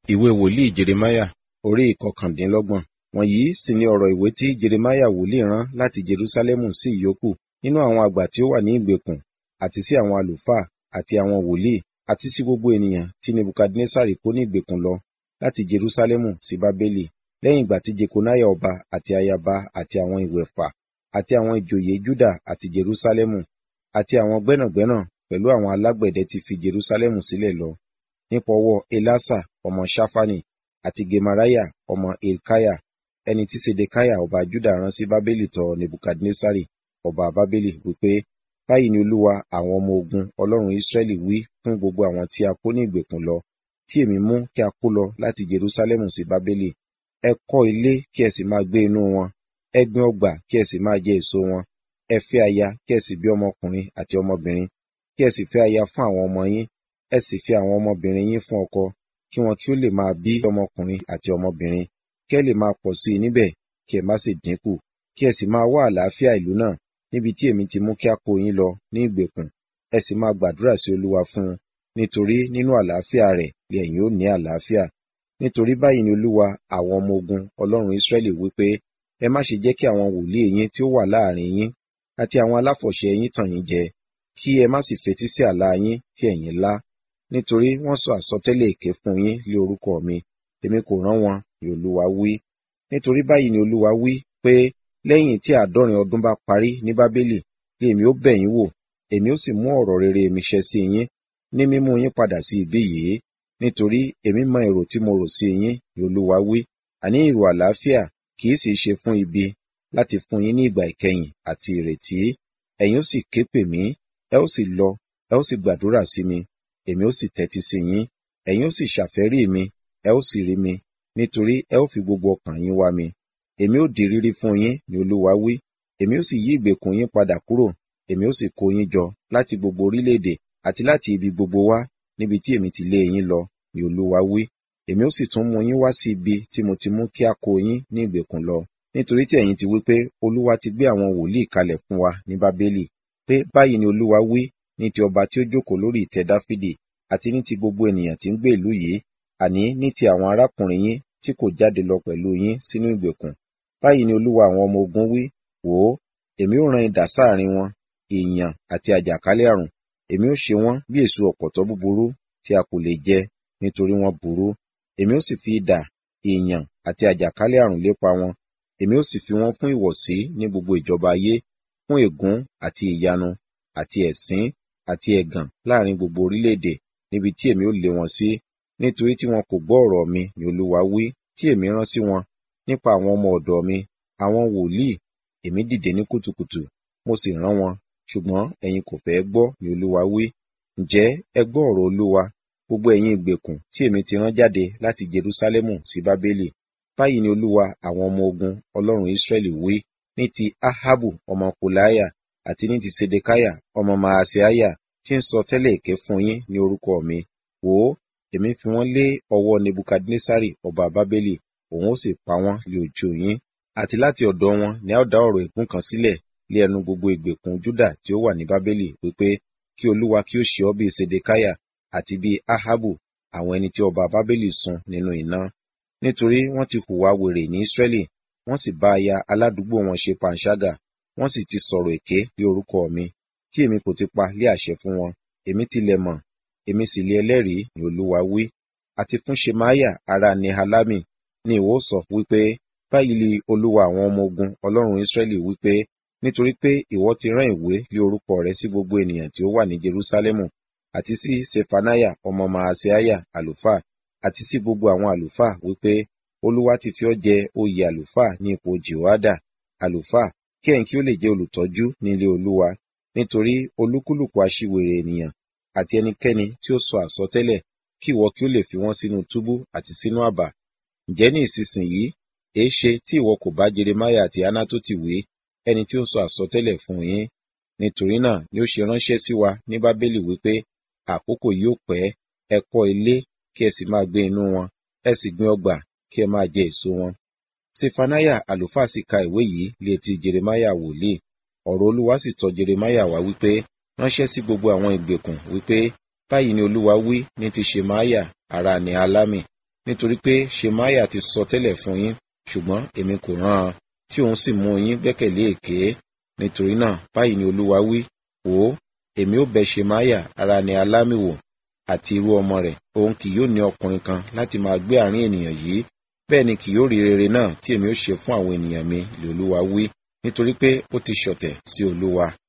ìwé wòlíì jeremáyà orí ìkọkàndínlọ́gbọ̀n wọ̀nyí sì ni ọ̀rọ̀ ìwé tí jeremáyà wòlíì rán láti jerúsálẹ́mù sí ìyókù nínú àwọn àgbà tí ó wà ní ìgbèkùn àti sí àwọn àlùfáà àti àwọn wòlíì àti sí gbogbo ènìyàn tí nebukadnesari kó ní ìgbèkùn lọ láti jerúsálẹ́mù sí bábélì lẹ́yìn ìgbà tí jekonáyà ọba àti ayaba àti àwọn ìwẹ̀fà àti àwọn ìjòyè júdà àti jerúsálẹ́mù àti àwọn gbẹ́nàgbẹ́nà pẹ̀lú àwọn alágbẹ̀dẹ ti fi jerúsálẹ́mù sílẹ̀ lọ nípa ọwọ́ elasa ọmọ ṣáfánì àti gemariah ọmọ hilkiah ẹni tí sedekiah ọba juda rán sí bábélì tọ̀ nebukadnesari ọba bábélì wípé báyìí ni olúwa àwọn ọmọ ogun ọlọ́run israẹli wí fún gbogbo àwọn tí a kó ní ìgbèkùn lọ tí èmi mú kí a kó lọ láti jerúsálẹ́mù sí bábélì ẹ kọ́ ilé kí ẹ sì máa gbé inú wọn ẹ gbin ọgbà kí ẹ sì máa jẹ èso wọn ẹ fẹ́ aya kí ẹ sì bí ọmọkùnrin àti ọmọbìnrin kí ẹ sì fẹ́ aya fún àwọn ọmọ yín ẹ sì fi àwọn ọmọbìnrin yín fún ọkọ kí wọn kí ó lè máa bí ọmọkùnrin àti ọmọbìnrin kí ẹ lè máa pọ̀ sí i níbẹ̀ kí ẹ má sì dínkù kí ẹ sì máa wá àlàáfíà ìlú náà níbi tí èmi ti mú kí a kó yín lọ ní ìgbèkùn ẹ sì máa gbàdúrà sí olúwa fún un nítorí nínú àlàáfíà rẹ̀ lè ẹ̀yin ó ní àlàáfíà nítorí báyìí ni olúwa àwọn ọmọ ogun ọlọ́run israẹli wípé ẹ má ṣe jẹ́ kí àwọn wòlíì yín tí ó wà láàrin yín àti àwọn aláfọ̀ṣẹ yín tàn yín jẹ kí ẹ má sì fetí sí àlá yín tí ẹ̀yin lá nítorí wọ́n sọ àsọtẹ́lẹ̀ èké fún yín lé orúkọ mi èmi kò rán wọn ni olúwa wí nítorí báyìí ni olúwa wí pé lẹ́yìn tí àádọ́rin ọdún bá parí ní bábélì lé èmi ó bẹ̀ yín wò èmi ó sì mú ọ̀rọ̀ rere mi ṣẹ sí yín ní mímú yín padà sí ibí yìí nítorí èmi mọ èrò tí mo rò sí yín ni olúwa wí àní èrò àlàáfíà kì í sì ṣe fún ibi láti fún yín ní ìgbà ìkẹyìn àti ìrètí ẹ̀yin ó sì ké pè mí ẹ ó sì lọ ẹ ó sì gbàdúrà sí mi èmi ó sì tẹ́tí sí yín ẹ̀yin ó sì ṣàfẹ́rí mi ẹ ó sì rí mi nítorí ẹ ó fi gbogbo ọkàn yín wá mi èmi ó di rírí fún yín ni olúwa wí èmi ó sì yí ìgbèkùn yín padà kúrò èmi ó sì kó yín jọ láti gbogbo orílẹ̀-èdè àti láti ibi gbogbo wá níbi tí èmi ti lé yín lọ ni olúwa wí èmi ó sì tún mú yín wá sí ibi tí mo ti mú kí a kó yín ní ìgbèkùn lọ nítorí tí ẹ̀yin ti wí pé olúwa ti gbé àwọn wòlíì kalẹ̀ fún wa ní bábélì pé báyìí ni olúwa wí ní ti ọba tí ó jókòó lórí ìtẹ́ dáfídì àti ní ti gbogbo ènìyàn tí ń gbé ìlú yìí àní ní ti àwọn arákùnrin yín tí kò jáde lọ pẹ̀lú yín sínú ìgbèkùn báyìí ni olúwa àwọn ọmọ ogun wí wò ó èmi ó rán idà sáàrin wọn ìyàn àti àjàkálẹ̀ àrùn èmi ó ṣe wọ́n bí èso ọ̀pọ̀tọ́ búburú tí a kò lè jẹ nítorí wọ́n burú èmi ó sì fi idà ìyàn àti àjàkálẹ̀ àrùn lépa wọn èmi ó sì fi wọ́n fún ìwọ̀sí ní gbogbo ìjọba ayé fún ègún àti ìyanu àti ẹ̀sín àti ẹ̀gàn láàrin gbogbo orílẹ̀-èdè níbi tí èmi ó lé wọn sí nítorí tí wọn kò gbọ́ ọ̀rọ̀ mi ni olúwa wí tí èmi rán sí wọn nípa àwọn ọmọ ọ̀dọ̀ mi àwọn wòlíì èmi dìde ní kùtùkùtù mo sì rán wọn ṣùgbọ́n ẹ̀yin kò fẹ́ gbọ́ ni olúwa wí ǹjẹ́ ẹ gbọ́ ọ̀rọ̀ olúwa gbogbo ẹ̀yin ìgbèkùn tí èmi ti rán jáde láti jerúsálẹ́mù sí bábélì báyìí ni olúwa àwọn ọmọ ogun ọlọ́run israẹli wí ní ti ahabu ọmọ kòláyà àti ní ti sedekaya ọmọ maaseiah tí ń sọ tẹ́lẹ̀ èké fún yín ní orúkọ mi wò ó èmi fi wọ́n lé ọwọ́ nebukadnesari ọba bábélì òun ó sì pa wọ́n lé ojú yín àti láti ọ̀dọ̀ wọn ni a ó dá ọ̀rọ̀ ègún kan sílẹ̀ lé ẹnu gbogbo ìgbèkùn júdà tí ó wà ní bábélì wípé kí olúwa kí ó ṣe ọ́ bíi sedekaya àti bíi ahabu àwọn ẹni tí ọba bábélì sun nínú iná nítorí wọ́n ti hùwà wèrè ní israẹli wọ́n sì bá aya aládùúgbò wọn ṣe panṣágà wọ́n sì ti sọ̀rọ̀ èké lé orúkọ mi tí èmi kò ti pa lé àṣẹ fún wọn èmi tilẹ̀ mọ̀ èmi sì lé ẹlẹ́rìí ní olúwa wí àti fún shemaya ará nehalami ni ìwọ sọ wípé báyìí li olúwa àwọn ọmọ ogun ọlọ́run israẹli wípé nítorí pé ìwọ ti rán ìwé lé orúkọ rẹ sí gbogbo ènìyàn tí ó wà ní jerusalemu àti sí sefanaya ọmọ maaseiah àlùfáà àti sí gbogbo àwọn àlùfáà wípé olúwa ti fi ọ́ jẹ oyè àlùfáà ní ipò jehoada àlùfáà kí ẹ̀yin kí ó lè jẹ́ olùtọ́jú ní ilé olúwa nítorí olúkúlùkù aṣiwèrè ènìyàn àti ẹnikẹ́ni tí ó sọ àsọtẹ́lẹ̀ kí ìwọ kí ó lè fi wọ́n sínú túbú àti sínú àbà ǹjẹ́ ní ìsinsìnyí èé ṣe tí ìwọ kò bá jeremaya àti anatoti wí ẹni tí ó sọ àsọtẹ́lẹ̀ fún yín nítorí náà ni ó ṣe ránṣẹ́ sí wa ní bábélì wípé àkókò yóò pẹ́ ẹ kọ́ ilé kí ẹ sì máa gbé inú wọn ẹ sì gbin ọgbà kí ẹ máa jẹ èso wọn sefanaya àlùfáà sì ka ìwé yìí létí jeremaya wòlíì ọ̀rọ̀ olúwa sì tọ̀ jeremaya wá wípé ránṣẹ́ sí gbogbo àwọn ìgbèkùn wípé báyìí ni olúwa wí ní ti ṣemaya ará ní alámì nítorí pé ṣemáyà ti sọ tẹ́lẹ̀ fún yín ṣùgbọ́n èmi kò rán an tí òun sì mú yín gbẹ́kẹ̀lé èké nítorí náà báyìí ni olúwa wí wò ó èmi ó bẹ ṣemáyà ara ni alámì wò àti irú ọmọ rẹ̀ òun kì yóò ní ọkùnrin kan láti máa gbé àárín ènìyàn yìí bẹ́ẹ̀ ni kì yóò rí rere náà tí èmi ó ṣe fún àwọn ènìyàn mi lè olúwa wí nítorí pé ó ti ṣọ̀tẹ̀ sí olúwa